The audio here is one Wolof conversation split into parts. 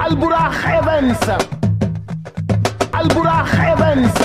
Albourakh Events Albourakh Events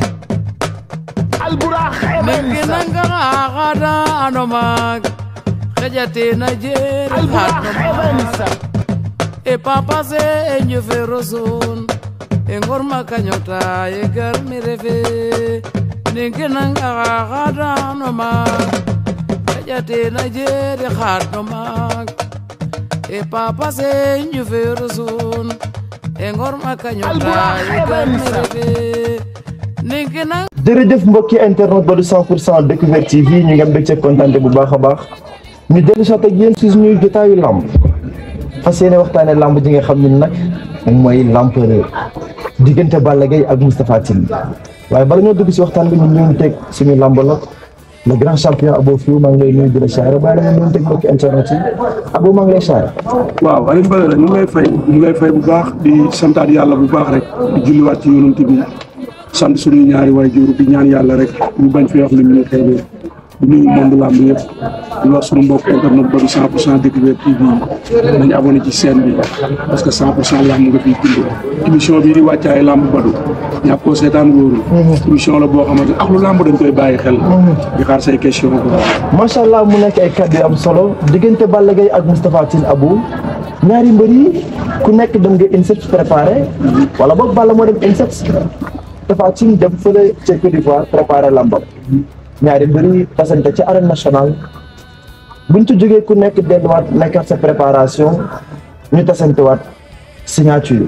Albourakh Events Nanga agada anomak Kajate na jere Albourakh Events E papa se enyo feroson E ngorma kanyota e garmi refe Ningi nanga agada anomak Kajate na jere khatomak E papa se enyo feroson E ngorma kanyota e garmi refe Ningi nanga jërëjëf mbokki internet ba du 100 pour cent découverte TV ñu ngi am mbégte kontaante bu baax a baax ñu dellu soit ak yéen si suñuy jotaayu làmb fas yéene waxtaane làmb ji nga xam ne nag moom mooy l'empereur diggante Balla Gaye ak Moustapha Tine waaye bala ñoo dugg si waxtaan bi ñu ñëw teg suñu làmb la le grand champion Abo Fiou maa ngi lay nuyu di la siyaare bàyyi la nga ñëw teg mbokki internet yi Abo maa ngi lay siyaare waaw Alioune Badara ñu ngi lay fay ñu ngi lay fay bu baax di santaat yàlla bu baax rek di julliwaat ci yonent bi sant suñuy ñaari waajur di ñaan yàlla rek ñu bañ fi wax lu ñu xëy di nuyu monde làmb yëpp di wax suñu mbokk internet ba du 100 pour cent découverte TV nañu abonné ci chaîne bi parce que 100 pour cent làmb nga fiy dund émission bii di wàccaay làmb badu ñàkk koo seetaan wóorul émission la boo xamante ak lu làmb dañ koy bàyyi xel di xaar say question ko macha allah mu nekk ay kàddu yu am solo diggante Balla Gaye ak Moustapha Tine Abou ñaari mbër yi ku nekk dem nga INSEP préparé wala boog Balla moo dem INSEP Moustapha Tine dem fële ca Côte d'Ivoire préparé lambam ñaari mbër yi tasante ci arène nationale buñ ci jógee ku nekk delluwaat nekkaat sa préparation ñu tasantewaat signature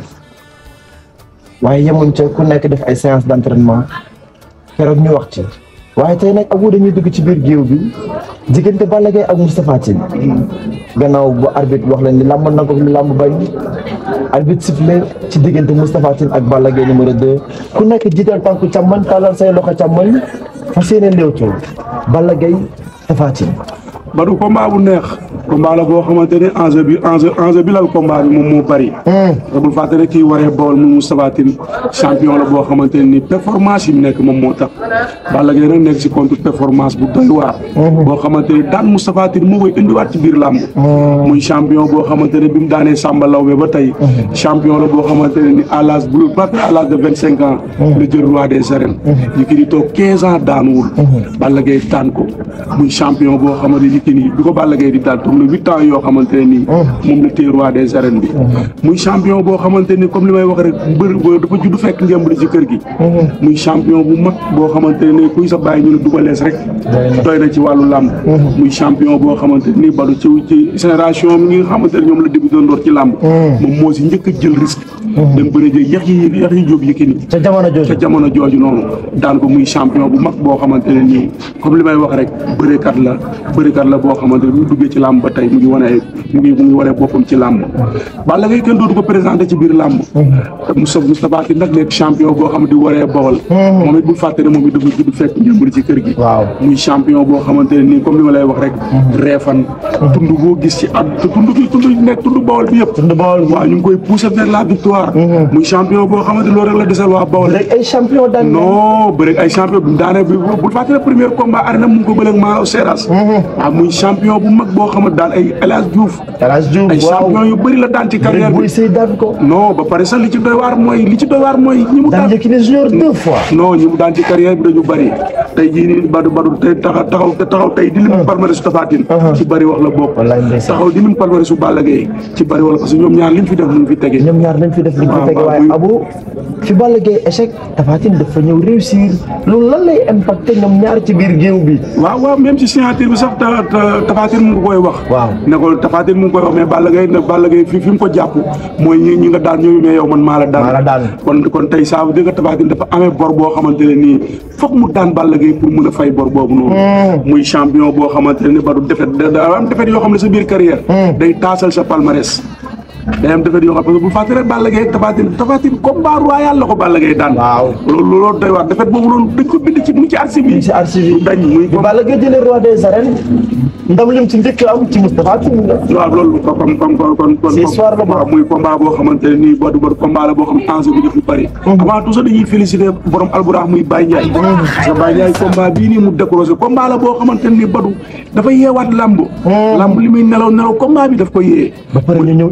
waaye yemuñ ca ku nekk def ay séance d'entraînement keroog ñu wax ci waaye tey nag Abou dañuy dugg ci biir géew bi diggante Balla Gaye ak Moustapha Tine gannaaw bu arbitre wax leen li làmb na ko li làmb bañ arbitre sifflé ci diggante Moustapha Tine ak Balla Gaye numéro 2 ku nekk jiital tànku càmmoñ tàllal say loxo càmmoñ fas yéene léewtoo Balla Gaye Tapha Tine Badou combat bu neex combat la boo xamante ne enjeu bi enjeu enjeu bi lal combat bi moom moo bari. te bul fàtte ne kii waree Bawol mu Moustapha Tine champion la boo xamante ne ni performance yi mu nekk moom moo tax Balla Gaye nag nekk si contre performance bu doy waar. boo xamante ne daan Moustapha Tine moo koy indiwaat ci biir làmb. muy champion boo xamante ne bi mu daanee Samba Lawbe ba tey. champion la boo xamante ne ni à l'âge bu partir à l'âge de vingt cinq ans. la jël roi des arènes. ñu kii di toog quinze ans daanuwul. Balla Gaye daan ko muy champion boo xamante ni kii bi ko Balla Gaye di daal toog na huit ans yoo xamante ne nii moom la téye roi des arènes bi muy champion boo xamante ni comme li may wax rek mbër dafa judd fekk ngemb li ci kër gi muy champion bu mag boo xamante ne nii kuy sa bàyyi ñu ne dubalees rek doy na ci wàllu làmb muy champion boo xamante ni badu ci ci génération mi nga xamante ne ñoom la débuté ndoor ci làmb moom moo si njëkk a jël risque dem bëre jëg yax yi yax yi jóob Yékini ca jamono jooju ca jamono jooju noonu daan ko muy champion bu mag boo xamante ne nii comme li may wax rek bërekat la bërekat la boo xamante ne bu duggee ci làmb ba tey mu ngi wane mu ngi mu ngi wane boppam ci làmb Balla Gaye kenn dootu ko présenté ci biir làmb te Moustapha Moustapha Tine nag nekk champion boo xam ne di waree Bawol moom it bul fàtte ne moom it dafa judd fekk njëmbur ci kër gi waaw muy champion boo xamante ne nii comme li ma lay wax rek reefan tund boo gis ci at te tund bi tund nekk tund Bawol bi yëpp tund Bawol waaw ñu ngi koy pousser vers la victoire muy champion boo xamante loolu rek la desal waa Bawol rek ay champion daan non bëri ay champion bi daane bi bul fàtte ne premier combat arena mu ngi ko bëleeg Maro Seras waaw muy champion bu mag boo xamante daan ay El Hadj Diouf El Hadj Diouf ay waaw champion yu bëri la daan ci carrière buy bi sëy daan ko non ba pare sax li ci doy waar mooy li ci doy waar mooy ñi mu daan daan Yékini Junior deux fois non ñi mu daan ci carrière bi dañu bëri tey jii nii badu badu tey taxaw taxaw taxaw tey di lim palmarès su Tapha Tine ci bëri wax la bokk wallaay ndeysaan taxaw di lim palmarès su Balla Gaye ci bëri wax la parce que ñoom ñaar liñ fi def mu ngi fi tege ñoom ñaar nañ fi def li ñu fi waaw, tege waaw, waaye muy- Abou fi Balla Gaye échec Tapha Tine dafa ñëw réussir loolu lan lay impacté ñoom ñaar ci biir géew bi waaw waaw même si signature bi sax ta ta Tapha Tine mu ngi koy wax. Waaw. ne ko Tapha Tine mu ngi koy wax mais Balla Gaye ne Balla Gaye fi fi mu ko jàpp mooy ñi ñi nga daan ñëw mais yow man maa la daan. Maa la daan. kon kon tey ça veut dire que Tapha Tine dafa amee bor boo xamante ne nii foog mu daan Balla Gaye pour mën a fay bor boobu noonu. muy champion boo xamante ne ni ba du defet da da am defet yoo xam ne sa biir carrière. day taasal sa palmarès. day am defet yoo xam parce que bu fàtte rek Balla Gaye Tapha Tine Tapha Tine combat royal la ko Balla Gaye daan. Waaw. loolu loolu doy waar defet boobu noonu dañ ko bind ci mu ngi ci archive yi. ci archive yi dañ muy bi Balla Gaye jëlee roi des arènes ndam lim ci njëkk am ci Moustapha Tine la waaw loolu kon kon kon kon kon kon C'est histoire la waaw muy combat boo xamante ne nii boobu boobu combat la boo xam ne enjeu bi daf lu bëri. avant tout ça dañuy féliciter borom alburax muy Baye Ndiaye. parce que Baye Ndiaye combat bii nii mu décroché combat la boo xamante ne nii Badou dafa yeewaat lamb. lamb li muy nelaw nelaw combat bi daf ko yee. ba pare ñu ñëw indi si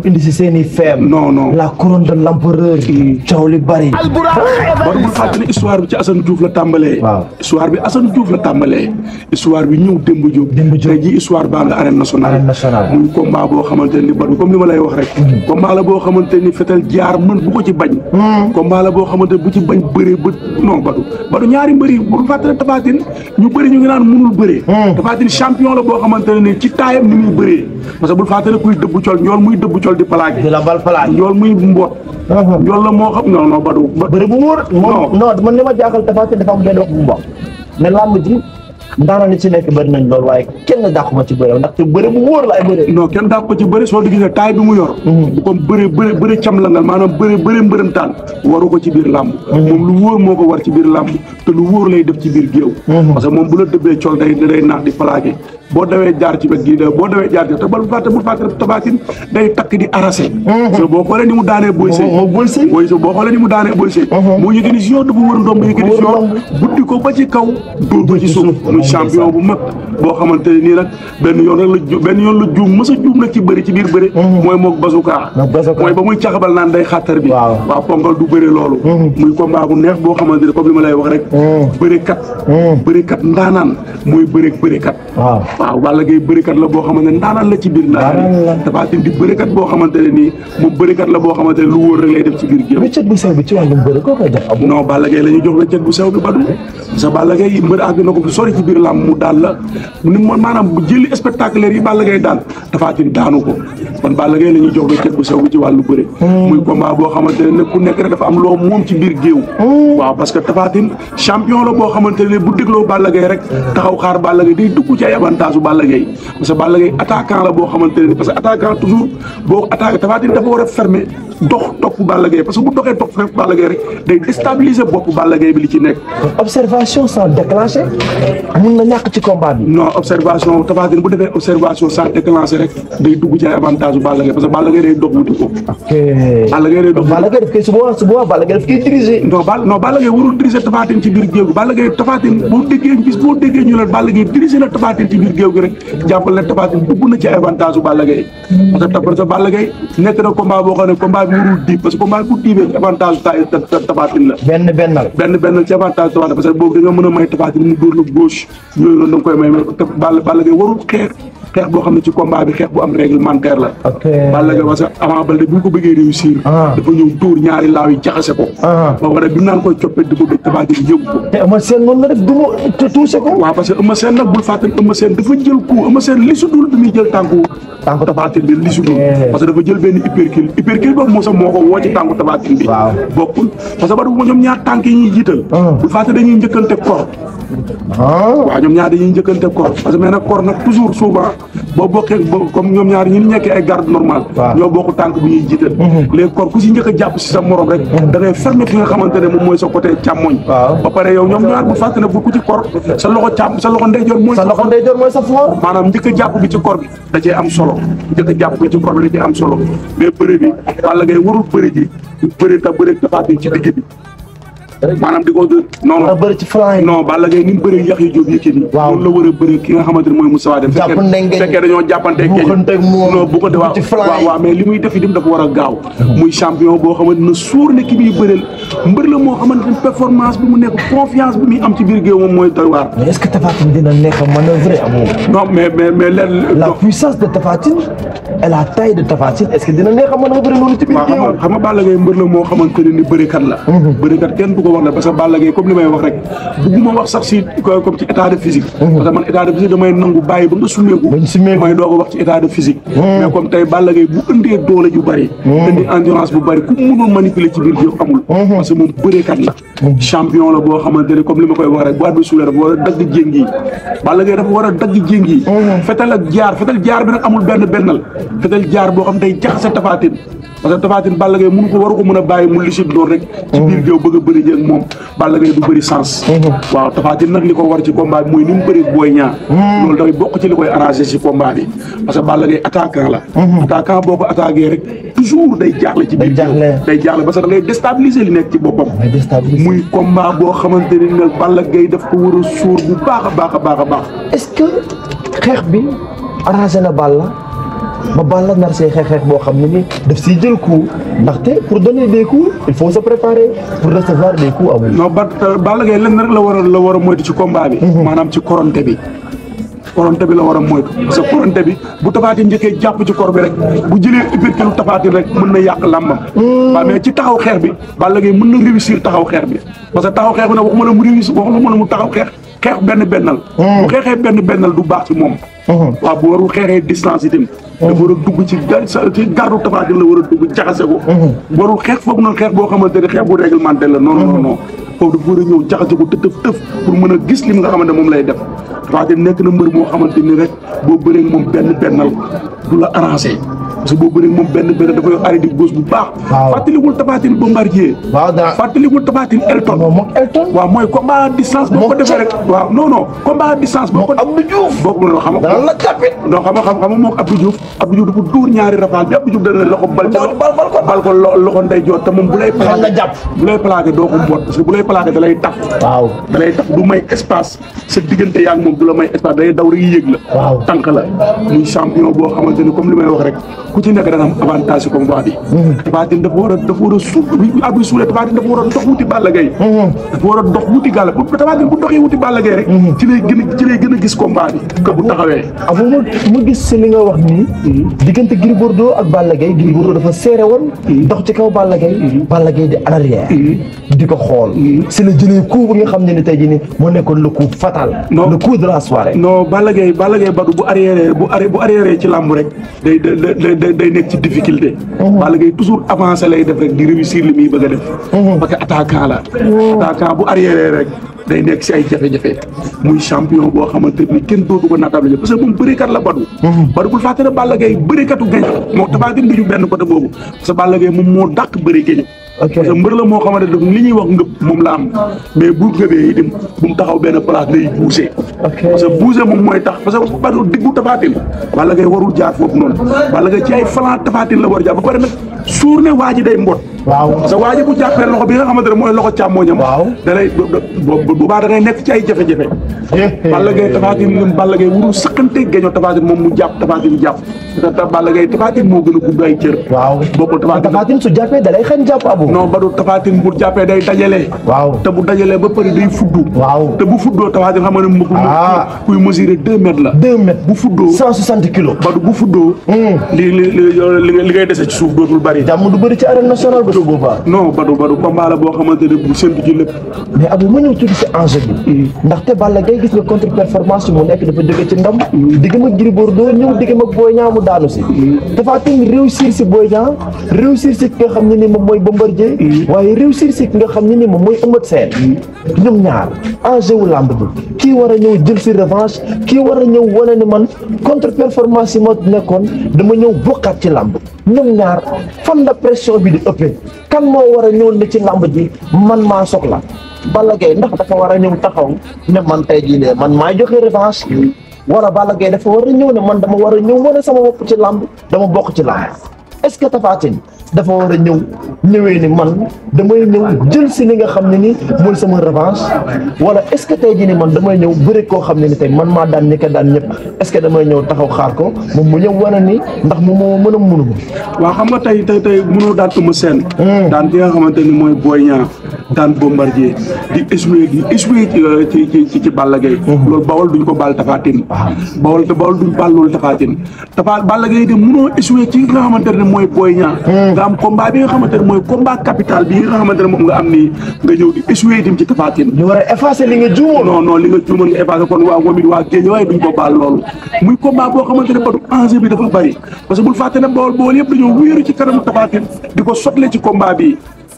seeni feem non non la couronne de l'empereur coow li bari Albourakh war bul Evans fàtte ne histoire bi ci Assane Diouf la tàmbalee Waaw. histoire bi Assane Diouf la tàmbalee histoire bi ñëw Demba Diop Demba Diop. tey ji histoire baa nga arène nationale Arène nationale. muy combat boo xamante ni badu comme li ma lay wax rek combat la boo xamante ni fetal jaar mën bu ko ci bañ combat la boo xamante bu ci bañ bëree bët non badu badu ñaari mbëri bul fàtte ne Tapha Tine ñu bëri ñu ngi naan mënul bëree Tapha Tine champion la boo xamante ne ni ci taayam ni muy bëree parce que bul fàtte ne kuy dëbbu col ñool muy dëbbu col di plaqué di la bal palaaj ñool muy mboot ñool la moo xam non non badu ba- bëri bu wóor moom non man li ma jaaxal Tapha Tine dafa am benn wax bu mu wax ne làmb ji ndaanaan ni ci nekk bëri nañ loolu waaye kenn dàquma ci bëri ndaxte bëri bu wóor la ay bëri non kenn daa ko ci bëri soo di gisee taay bi mu yor bu ko bëri bëri bëri cam la ngal maanaam bëri bëri mbërëntaan waru ko ci biir làmb moom lu wóor moo ko war ci biir làmb te lu wóor lay def ci biir géew parce que moom bu la dëbbee col day day naax di plaqué boo dawee jaar ci wet gi da boo dawee jaar ci te bal fàtte bu fàtte Tapha Tine day takk di arrasé parce que boo xoolee ni mu daanee Boy Sey moom Boy Sey Boy Sey boo xoolee ni mu daanee Boy Sey moo Yékini Junior dafa wër ndomb Yékini Wër Junior ndomb. buddi ko ba ci kaw dóor ko ci suuf muy champion bu mag boo xamante ne nii nag benn yoon rek la ju benn yoon la juum mës a juum nag ci bëri ci biir bëri mooy moog bazooka Moog bazooka. mooy ba muy caxabal naan day xàttar bi Waaw. waaw ponkal du bëri loolu muy combat bu neex boo xamante ne comme li ma lay wax rek bërikat bërikat ndaanaan mooy bëri bërikat waaw waaw Balla Gaye bërikat la boo xamante ne ndaanaan la ci biir Ndaanaan la. ndaanaan Tapha Tine di bërikat boo xamante ne nii moom bërikat la boo xamante ne lu wóor rek lay def ci biir géew wéccet bu sew bi ci wàllum bëri koo koy jox abu non Balla Gaye la ñuy jox weccet bu sew bi badu parce que Balla Gaye mbër àgg na ko fi sori ci biir làmb mu daal la ni mo maanaam bu jëli spectaculaire yi Balla Gaye daan Tapha Tine daanu ko kon Balla Gaye la ñuy jox weccet bu sew bi ci wàllu bëre muy combat boo xamante ne nag ku nekk rek dafa am loo moom ci biir géew waaw parce que Tapha Tine champion la boo xamante ne bu dégloo Balla Gaye rek taxaw xaar Balla Gaye day dugg ci ay avantage u Balla Gaye parce que Balla Gaye attaquant la boo xamante ne parce que attaquant toujours boo attaqué Tapha Tine dafa war a fermer dox topp Balla Gaye parce que bu doxee topp fekk Balla Gaye rek day déstabiliser bopp Balla Gaye bi li ci nekk observation sans déclencher mun na ñàkk ci combat bi non observation Tapha Tine bu defee observation sans déclencher rek day dugg ci ay avantage u Balla Gaye parce que Balla Gaye day dox wuti ko ok Balla Gaye day dox Balla Gaye daf koy su boobaa su boobaa Balla Gaye daf koy diriger non Balla non Balla Gaye warul diriger Tapha Tine ci biir géew gi Balla Gaye Tapha Tine boo déggee bis boo déggee ñu ne Balla Gaye diriger na Tapha Tine ci biir géew gi rek jàppal ne Tapha Tine dugg na ci ay avantage u Balla Gaye parce que parce que Balla Gaye nekk na combat boo xam ne combat bi warul diib parce que combat bi bu diibee ci avantage u ta- ta- Tapha Tine la benn bennal benn benn ci avantage Tapha Tine parce que boobu da nga mën a may Tapha Tine mu dóor la gauche yooyu noonu da nga koy may mais te Balla Balla Gaye warul xeex xeex boo xam ne ci combat bi xeex bu am réglementaire la ok Balla Gaye parce que avant Baldé bi ñu ko bëggee réussir Ah. dafa ñëw dóor ñaari laaw yi jaxase ko Ah. ba pare bi mu naan koy coppet di ko dëj Tapha Tine yëgu ko te Eumeu Sène noonu la def du ma te touché ko waaw parce que Eumeu Sène nag bul fàtte Eumeu Sène dafa jël coup Eumeu Sène li su dul bi muy jël tànku Tànku Tapha Tine bi li su dul Ok. parce que dafa jël benn hypercule hypercule boobu moo sax moo ko woo ci tànku Tapha Tine bi Waaw. bokkul parce que ba du ñoom ñaar tànk yi ñuy jiital Ah. bul fàtte dañuy njëkkante kor ah waaw ñoom ñaar dañuy njëkkante kor parce que mais nag kor nag toujours souvent boo bokkee bo- comme ñoom ñaar ñi nekkee ay garde normal Waaw. ñoo bokk tànk bi ñuy jiital léegi kor ku si njëkk a jàpp si sa morom rek da ngay fermer fi nga xamante ne moom mooy sa côté càmmoñ Waaw. ba pare yow ñoom ñaar bu fàtte ne bu ku ci kor sa loxo càmm sa loxo ndeyjoor mooy sa loxo ndeyjoor mooy sa floor maanaam njëkk a jàpp bi ci kor bi da cee am solo njëkk a jàpp bi ci kor bi da cee am solo mais bëre bi Balla Gaye warul bëre ji bëre ta bëre Tapha Tine ci digg bi maanaam di ko non a non bëri ci flanc yi non Balla Gaye ni mu bëree yax yi jóob Yékini Waaw. loolu la war a bëree ki nga xamante ne mooy Moussa Wade Jàpp ndengeñ. fekkee dañoo jàppante Buuxante ak moom. non bu ko defee ci flanc waaw yi. waaw mais li muy def itam dafa war a gaaw muy champion boo xamante ne suur ne ki muy bëreel mbër la moo xamante ne performance bi mu nekk confiance bi muy am ci biir géew moom mooy doy waar mais est-ce que Tapha Tine dina neex a manœuvrer amoo non mais mais mais leen la puissance de Tapha Tine et la taille de Tapha Tine est-ce que dina neex a manœuvrer noonu ci biir waaw xam nga géew xam nga Balla Gaye mbër la moo xamante ne ni bërekat la bërekat kenn du ko wax la parce que Balla Gaye comme li may wax rek bugguma wax sax si comme ci état de physique parce que man état de physique damay nangu bàyyi ba nga summeeku Ba ñu summeeku. may doog a wax ci état de physique mais comme tey Balla Gaye bu ëndee doole ju bëri indi endurance bu bëri ku mënul manipuler ci biir géew amul parce que moom bërekat la champion la boo xamante ne comme li ma koy wax rek bu at bi suulee dafa war a dagg jéng yi Balla Gaye dafa war a dagg jéng yi fetal ak jaar fetal jaar bi nag amul benn bennal fetal jaar boo xam day jaxase Tapha Tine parce que Tapha Tine Balla Gaye mënu ko waru ko mën a bàyyi mu lisit doon rek ci biir géew bëgg a bëri ji ak moom Balla Gaye du bëri sens waaw Tapha Tine nag li ko war ci combat bi mooy ni mu bëri booy ñaar loolu dafay bokk ci li koy arrangé ci combat bi parce que Balla Gaye attaquant la attaquant boo ko attaqué rek toujours day jaaxle ci biir Day géew jaaxle. day jaaxle parce que da ngay déstabiliser li nekk ci boppam may déstabiliser muy combat boo xamante ni nag Balla Gaye daf ko war a suur bu baax a baax a baax a baax est-ce que xeex bi arrangé na Balla ba Balla nar see xeex xeex boo xam ne ni daf siy jël coup ndaxte pour donner des coups il faut se préparer pour recevoir des coups amul. non ba Balla Gaye lenn rek la war a la war a moytu ci combat bi. maanaam ci koronte bi. koronte bi la war a moytu parce que koronte bi bu tafaatin njëkkee jàpp ci kor bi rek bu jëlee uppercut lu tafaatin rek mën na yàq làmbam. waaw mais ci taxaw xeex bi Balla Gaye mën na réussir taxaw xeex bi parce que taxaw xeex bi nag waxuma la mu réussir waxuma la mu taxaw xeex xeex benn bennal. bu xeexee benn bennal du baax ci moom. waaw bu warul xeexee distance itam. dafa war a dugg ci gar ci gardu tafaatin la war a dugg jaxase ko. warul xeex foog noonu xeex boo xamante ne xeex bu réglementé la non non non. foofu dafa war a ñëw jaxase ko tëf tëf pour mën a gis li nga xamante moom lay def Tapha nekk na mbër moo xamante ni rek boo bëree moom benn bennal du la arrangé parce que boo bëree moom benn benn dafa yor arrêté gauche bu baax. waaw fàttalikul Tapha Tine Bombardier. waaw daa fàttalikul Tapha Tine Elton. moom moom Elton. waaw mooy combat à distance. boo ko Moom defee rek waaw non non combat à distance. boo ko Abdou Diouf. boo ko mënoo xam dana la tapit. non xam nga xam nga moom Abdou Diouf Abdou Diouf dafa dóor ñaari rafal bi Abdou Diouf dana loxo bal Bal bal bal ko. bal ko lo- loxo ndey joor te moom bu lay Xam nga jàpp. bu lay plaqué doo ko mboot parce que bu lay plaqué da lay taf waaw. da lay taf du may espace sa diggante yaa ngi moom du la may espace day daw rek yéeg la Waaw. tànk la muy champion boo xamante ni comme li may wax rek ku ci nekk da nga am avantage ci combat bi Tapha Tine dafa war a dafa war a suuf bi abi suulee Tapha Tine dafa war a dox wuti Balla Gaye dafa war a dox wuti Galla bu Tapha Tine bu doxee wuti Balla Gaye rek ci lay gën a ci lay gën a gis combat bi que bu taxawee abu ma ma gis si li nga wax nii diggante Gris Bordeaux ak Balla Gaye Gris Bordeaux dafa serré woon dox ci kaw Balla Gaye Balla Gaye di en arrière di ko xool si la jëlee coup bi nga xam ne ni tey jii nii moo nekkoon le coup fatal Non. le coup de la soirée non Balla Gaye Balla Gaye Badou bu arrière bu arri bu arrière ci làmb rek day day day day day nekk ci difficulté. Balla Gaye toujours avancé lay def rek di réussir li muy bëgg a def. parce que attaquant la. attaquant bu arrière rek day nekk si ay jafe-jafe. muy champion boo xamante ni kenn dootu ko naatable parce que moom bëreekat la Badou. Badou bul fàtte ne Balla Gaye bëreekatu gañ moo Tapha Tine duñu benn côté boobu parce que Balla Gaye moom moo dàq bëri gañ. Ok. parce que mbër la moo xamante ne li ñuy wax ngëb moom la am mais bu ngëbee itam bu mu taxaw benn place day bousee. Ok. parce que bouger moom mooy tax parce que Badou diggu Tapha Tine Balla Gaye warul jaar foofu noonu Balla Gaye ci ay flanc Tapha Tine la war a jaar ba pare nag suur ne waa ji day mbot waaw parce que waa ji bu jàppee loxo bi nga xamante ne mooy loxo càmmooñam Waaw. da lay bu bu baax da ngay nekk ci ay jafe-jafe Balla Gaye Tapha Tine ñun Balla Gaye warul sëqante geño Tapha Tine moom mu jàpp Tapha Tine jàpp parce que Balla Gaye Tapha Tine moo gën a gudd ay cër waaw bokkul Tapha Tine Tapha Tine su jàppee da lay xañ jàpp abu non Badou Tapha Tine bu jàppee day dajale waaw te bu dajalee ba pare day fuddu waaw te bu fuddoo Tapha Tine xam nga ne mu Ah. kuy mesurer deux mètres la deux mètres bu fuddoo cent soixante kilos Badou bu fuddoo li li li li li ngay dese ci suuf dootul bari jàmm du bëri ci arène nationale ba su boobaa non Badou Badou combat la boo xamante ne bu séntu ci lépp mais Abou ma ñëw tuuti si enjeu bi ndaxte Balla Gaye gis nga contre performance yi mu nekk dafa jóge ci ndam diggam ak Gris Bordeaux ñëw diggam ak Boy Niang mu daanu si Tapha Tine réussir si Boy Niang réussir si ki nga xam ne ni moom mooy Bombardier waaye réussir si ki nga xam ne ni moom mooy Eumeu Sène ñoom ñaar enjeu wu làmb bi kii war a ñëw jël si revanche kii war a ñëw wane ni man contre performance yi ma nekkoon dama ñëw bokkaat ci làmb ñoom ñaar fan la pression bi di ëppee kan moo war a ñëw ne ci làmb ji man maa soxla Balla Gaye ndax dafa war a ñëw taxaw ne man tey jii ne man maay joxe revanche wala Balla Gaye dafa war a ñëw ne man dama war a ñëw wane sama bopp ci làmb dama bokk ci làmb est-ce que Tapha Tine dafa war a ñëw ñëwee ni man damay ñëw jël si li nga xam ne ni mooy sama revanche wala est-ce que tey jii ni man damay ñëw bëri koo xam ne ni tey man maa daan ñi ko daan ñëpp est-ce que damay ñëw taxaw xaar ko moom mu ñëw wane ni ndax moom moo mën a mënu ma waaw xam nga tey tey tey mënoo daan Eumeu Sène daan ki nga xamante ni mooy Boy Niang daan Bombardier di échoué di échoué ci ci ci ci Balla Gaye loolu bawol duñ ko baal Tapha Tine bawol te bawol duñ baal loolu Tapha Tine Tapha Balla Gaye de mënoo échoué ci nga xamante ne mooy Boy Niang nga am combat bi nga xamante ne mooy combat capital bi nga xamante ne moom nga am nii nga ñëw di échoué itam ci Tapha Tine ñu war a effacer li nga juumoon non non li nga juumoon nga effacé kon waa moom it waa géej waaye duñ ko baal loolu muy combat boo xamante ne Badou enjeu bi dafa bari parce que bul fàtte ne bool bool yëpp dañoo wéeru ci kanamu Tapha Tine di ko sotle ci combat bi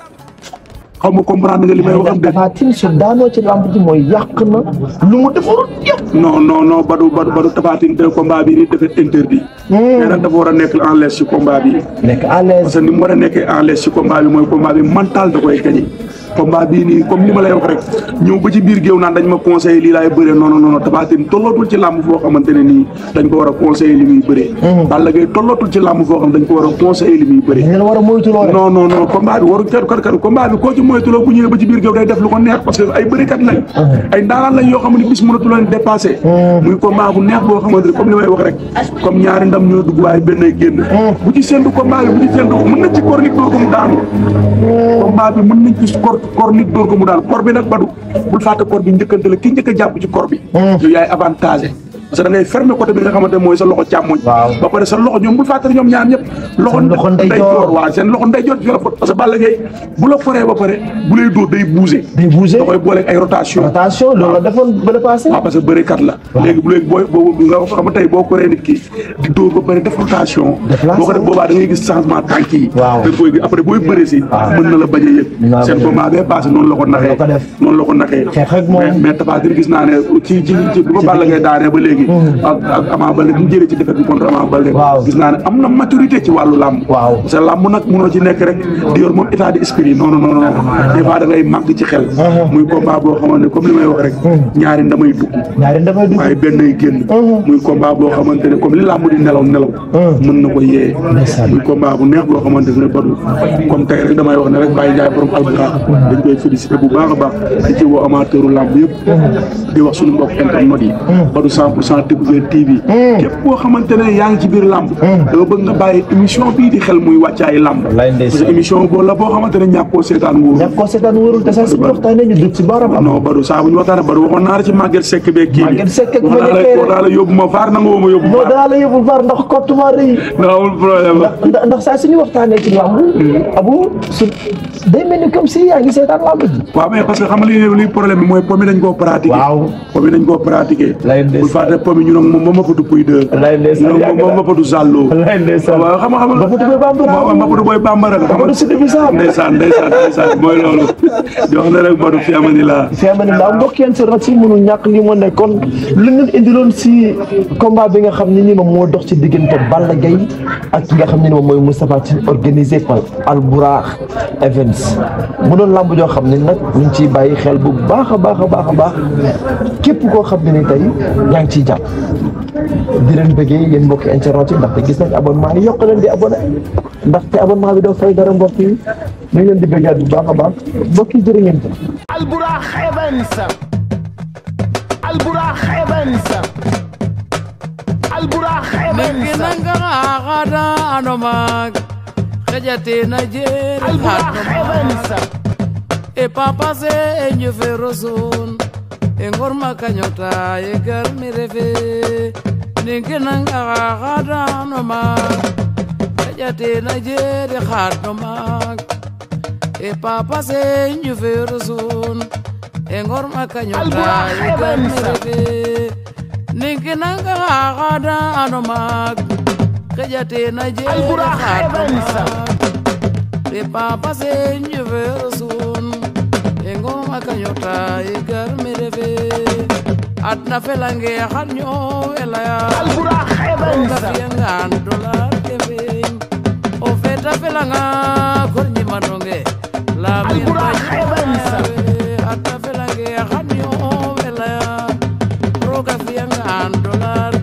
xaw ma comprendre nga li may wax de Tapha Tine su daanoo ci làmb ji mooy yàq na lu mu defarul yëpp non non non Badou Badou Badou Tapha Tine te combat bi ni defet interdit mais nag dafa war a nekk en l'aise ci combat bi nekk à l'aise parce que ni mu war a nekkee en l'aise ci combat bi mooy combat bi mental da koy gañe combat bii nii comme ni ma lay wax rek ñëw ba ci biir géew naan dañ ma conseillé lii laay bëree non non non Tapha Tine tollootul ci làmb foo xamante ne nii dañ ko war a conseillé li muy bëree Balla Gaye tollootul ci làmb foo xam dañ ko war a conseillé li muy bëree ngeen war a moytuloo rek non non non combat bi waru kat kat kat combat bi koo ci moytuloo bu ñëwee ba ci biir géew day def lu ko neex parce que ay bërikat lañ ay ndaanaan lañ yoo xam ne bis mënatu leen dépassé muy combat bu neex boo xamante ne comme li may wax rek comme ñaari ndam ñoo dugg waaye benn ay génn bu ci séntu combat bi bu ci séntu mën nañ ci kor nit dóor ko mu daanu combat bi mën nañ ci kor kor nit dóor ko mu daanu kor bi nag badu bul fàtte kor bi njëkkante la ki njëkk a jàpp ci kor bi yow yaay avantagé parce que da ngay fermer côté bi nga xamante ne mooy sa loxo càmmoñ Waaw. ba pare sa loxo ñoom bul fàtte ñoom ñaar ñëpp loxo Seen loxo ndeyjoor. waaw seen loxo ndeyjoor ci la fot parce que Balla Gaye bu la foree ba pare bu lay dóor day bouger day bouger da koy booleeg ay rotation attention loolu la defoon ba le passé waaw parce que bërikat la léegi bu léegi booy boobu nga xam tey boo koree nit ki di dóor ba pare def rotation Déplacé. boo ko def boobaa da ngay gis changement tànk yi Waaw. da koy gis après booy bëri si mën na la bañ a yëg Naa seen bañ a combat bee passé noonu la ko naxee la ko def. noonu la ko naxee Xeex ak moom. mais mais Tapha Tine gis naa ne ci ci ci bu ko Balla Gaye daanee ba léegi ak ak Ama Baldé bu mu jëlee ci défaite bi contre Ama Baldé Waaw. gis naa ne am na maturité ci wàllu làmb Waaw. parce que làmb nag mënoo ci nekk rek di yor moom état d'esprit non non non non des fois da ngay màgg ci xel muy combat boo xamante ne comme li may wax rek ñaari ndamay dugg ñaari damay dugg waaye benn ay génn muy combat boo xamante ne comme li làmb di nelaw nelaw mën na ko yee Ndeysaan. muy combat bu neex boo xamante ne badu comme tey rek damay wax ne rek Baye Ndiaye borom alburax dañ koy félicité bu baax a baax di ci woo amateuru làmb yëpp di wax suñu mbokk internet yi badu 100 pour cent Découverte TV képp koo xamante ne yaa ngi ci biir làmb dama bëgg nga bàyyi émission bii di xel muy wàccaay làmb Wallaay parce ndeysaan. que émission boobu la boo xamante ne ñàkkoo seetaan wóoru ñàkk ko seetaan wóorul te sax suñu waxtaanee ñu dugg ci baaram am non Badou saa bu ñu waxtaanee Badou waxoon naa la ci Maguette Seck beeg kii bi Maguette Seck ak wax naa la Maguette wax naa la yóbbu ma vaar na nga woo ma yóbbu non vaar danaa la yóbbu var ndax kottumaa rëy non amul problème ndax ndax saa suñu waxtaanee ci làmb abu su day mel ni comme si yaa ngi seetaan làmb ji waaw mais parce que xam nga li li problème bi mooy pomi dañ koo pratiquer Waaw. pomi dañ koo pratiquer Lay ndeysaan. bul fàtte pomi ñu nag moom moom ma fatu puy deux Lay ndeysaan, ñu yàgg nag moom na. ma fatu zàlloo Lay ndeysaan. waaw xam nga xam nga Ba fatu boy bambara. ma ma fatu boy bambara nga xam Ba fatu sidi bisaab. ndeysaan ndeysaan ndeysaan mooy loolu di wax ne rek Badou fi amani laa fi ama ni laa mbokk yeen si rat si mënul ñàkk li moo nekkoon lu ñu indiloon si combat bi nga xam ne ni moom moo dox ci diggante Balla Gaye ak ki nga xam ne ni moom mooy Moustapha Tine organisé par Albourakh Events mu doon làmb joo xam ne nag ñu ngi ciy bàyyi xel bu baax a baax a baax a baax képp koo xam ne ni tey yaa ngi ciy jàpp di leen bëggee yéen mbokki internet yi ndaxte gis nañ abonnement yi yokk leen di abonné ndaxte abonnement bi doo fay dara mbokk yi ñu ngi leen di bëggaat bu baax a baax mbokk yi jërë ngeen jëf Albourakh Events Albourakh Events Albourakh Niki Events nanga xaxada ano maag xeƴatina jeer Albourakh Events e papa se e njofero son e ngorma kañota e garmi refe ninki nanga xaxada ano maag xeƴatina jeer e xaad no maag e papa se e njofero son e ngorma kañota Albourakh e garmi Events. refe ninki nanga xaxada ano maag xeƴatina jeer e Albourakh xaad no Events. maag de papa se njufero sun e ngoma kañota e gar mi refe adna felange xan ñoowelaya Albourakh roga Events fiyangan dolar ke feñ o feta felanga kor ñimanonge lamin Albourakh Events. adna felange xan ñoowelaya roga fiyangan dolar